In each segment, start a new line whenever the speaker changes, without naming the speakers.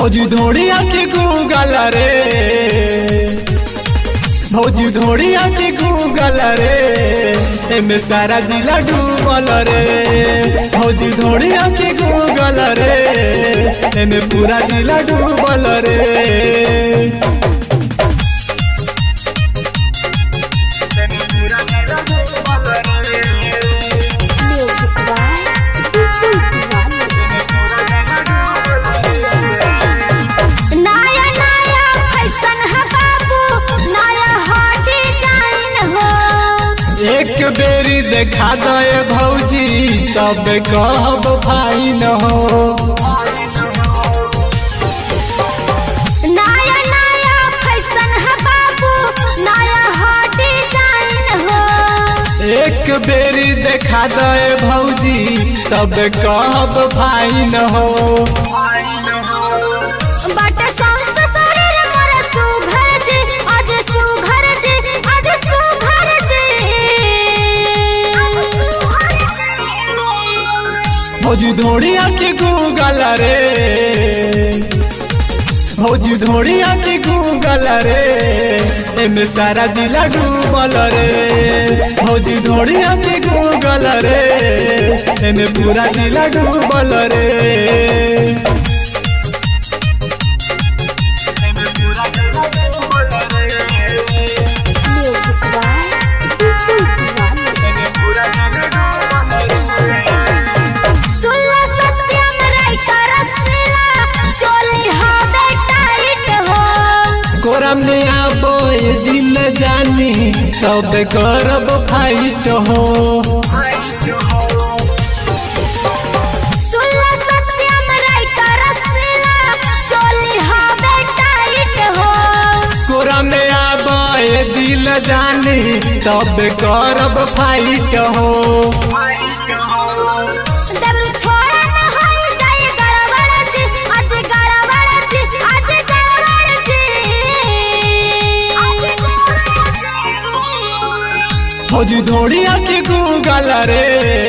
भौजी धोड़िया के गूगल रे भौजी धोड़िया के गूगल रे एमे सारा जिला डूबल रे भौजी धोड़िया के गूगल रे एमे पूरा जिला डूबल रे
Music by Bipul Diwali. नया नया फैशन है बाबू नया हॉट डिजाइन हो
एक बेरी देखा दे भौजी तब कहब भाई न हो
नया नया फैशन है बाबू नया हॉट डिजाइन हो
एक बेरी देखा दे भौजी तब कहब भाई न हो
बट सांस शरीर मोर सुघर जी आज सुघर जी आज सुघर जी
भौजी धोड़िया के गूगल रे भौजी धोड़िया के गूगल रे एमे सारा जिला डूबल रे भौजी धोड़िया के गूगल रे एमे पूरा जिला डूबल रे
Music by Bipul Diwali. सुल्ला सत्यम राइटर रसीला चोली हवे टाइट हो
कोरम ने आबो ये दिल जानी तब करब फाइट हो
सुल्ला सत्यम राइटर रसीला चोली हवे टाइट हो
कोरम ने आबो ये दिल जानी तब करब फाइट हो
दबरू छोड़ा न होई जाए गड़बड़ जी आज गड़बड़ जी आज गड़बड़ जी
भौजी धोड़िया के गूगल रे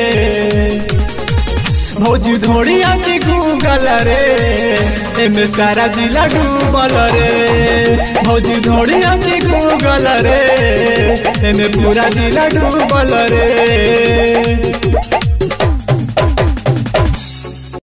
भौजी धोड़िया के गूगल रे एमे सारा जिला डूबल रे भौजी धोड़िया के गूगल रे एमे पूरा जिला डूबल रे